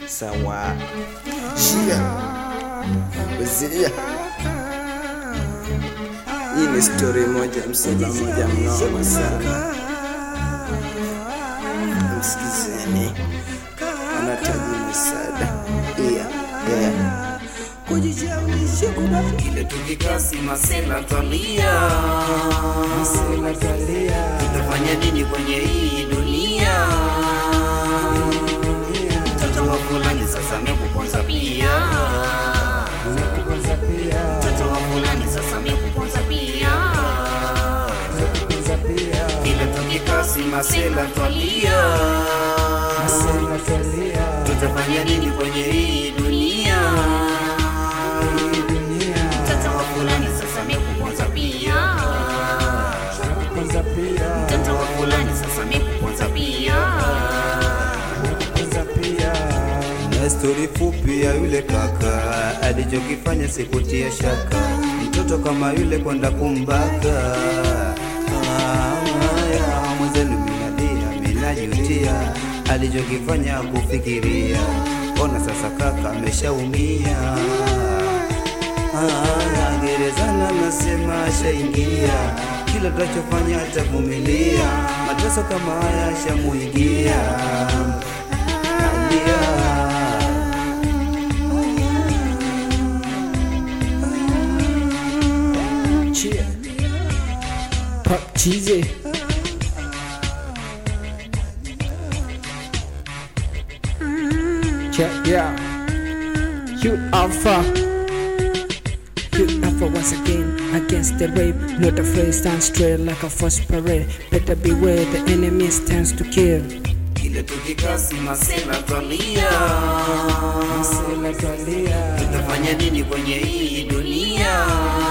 sawa shia wazia hii ni stori moja msala moja mnoma sana msikizeni anahitaji msaada yeah, yeah. Kile tukikasi masela twalia, tutafanya nini kwenye hii dunia? Mtoto wa fulani sasa amekuponza pia, mtoto wa fulani sasa amekuponza pia. Kile tukikasi masela twalia, tutafanya nini kwenye hii dunia? Mtoto wa fulani sasa amekuponza pia, mtoto wa fulani sasa amekuponza pia. na stori fupi ya yule kaka alichokifanya sikutia shaka, mtoto kama yule kwenda kumbaka. Haya, mwenzenu minalia, minajutia alichokifanya kufikiria. Ona sasa kaka ameshaumia. Ah, gerezana nasema ashaingia, kila tachofanya atavumilia, mateso kama haya ashamuingia. Nalia. Cheer. Pop cheesy. Yeah, yeah. Hugh Alpha. Hugh Alpha once again against the rape. Not afraid, stand straight like a first parade. Better beware, the enemy stands to kill. Kile tukikasi masela twalia, tutafanya nini kwenye hii dunia?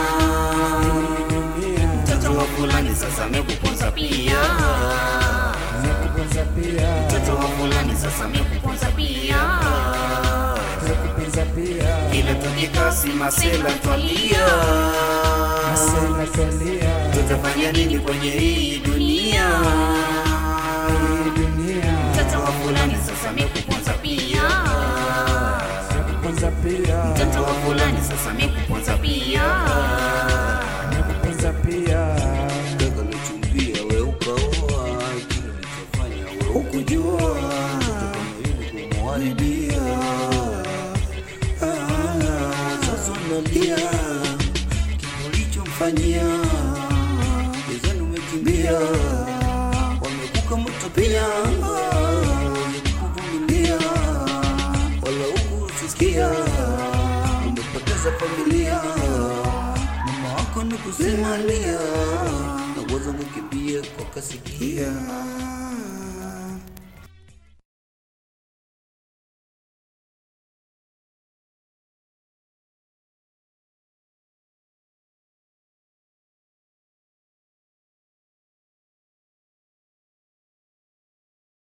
Mtoto wa fulani sasa amekuponza pia, mtoto wa fulani sasa amekuponza pia. Kile tukikasi masela twalia, tutafanya nini kwenye hii dunia? Mtoto wa fulani sasa amekuponza pia, mtoto wa fulani sasa amekuponza pia. Kaka umechumbia we ukaoa, kile ulichofanya we hukujua, mtoto kama yule kumharibia. Ah, Sasa unalia kile ulichomfanyia, gezani umekimbia, wamekuka moto pia, kuvumilia wala hukusikia, umepoteza familia mama wako ni kusimalia na uwezo kukimbia kwa kasikia